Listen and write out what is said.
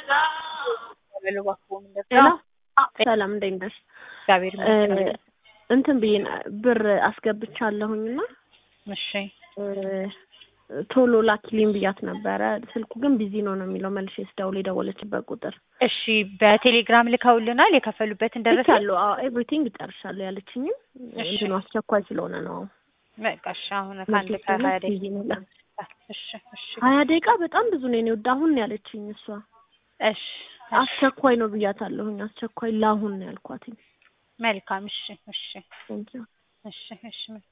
በሉ እባክዎ ምንድን ሄሎ ነው? ሰላም እንዴት ነሽ? እግዚአብሔር ይመስገን። እንትን ብዬ ብር አስገብቻለሁኝና እሺ ቶሎ ላኪልኝ ብያት ነበረ። ስልኩ ግን ቢዚ ነው ነው የሚለው መልሼ ስደውል የደወለችበት ቁጥር እሺ በቴሌግራም ልከውልናል። የከፈሉበትን ደረሰ ልካለሁ። አዎ ኤቭሪቲንግ ጨርሻለሁ ያለችኝም እሺ። እንትኑ አስቸኳይ ስለሆነ ነው። በቃ እሺ። አሁን ከአንድ ከሀያ ቢዚ ነው ይላል። ደቂቃ እሺ እሺ ሀያ ደቂቃ በጣም ብዙ ነው የኔ ወደ አሁን ነው ያለችኝ እሷ። እሺ አስቸኳይ ነው ብያታለሁኝ። አስቸኳይ ለአሁን ነው ያልኳትኝ። መልካም እሺ እሺ ቴንኪው እሺ እሺ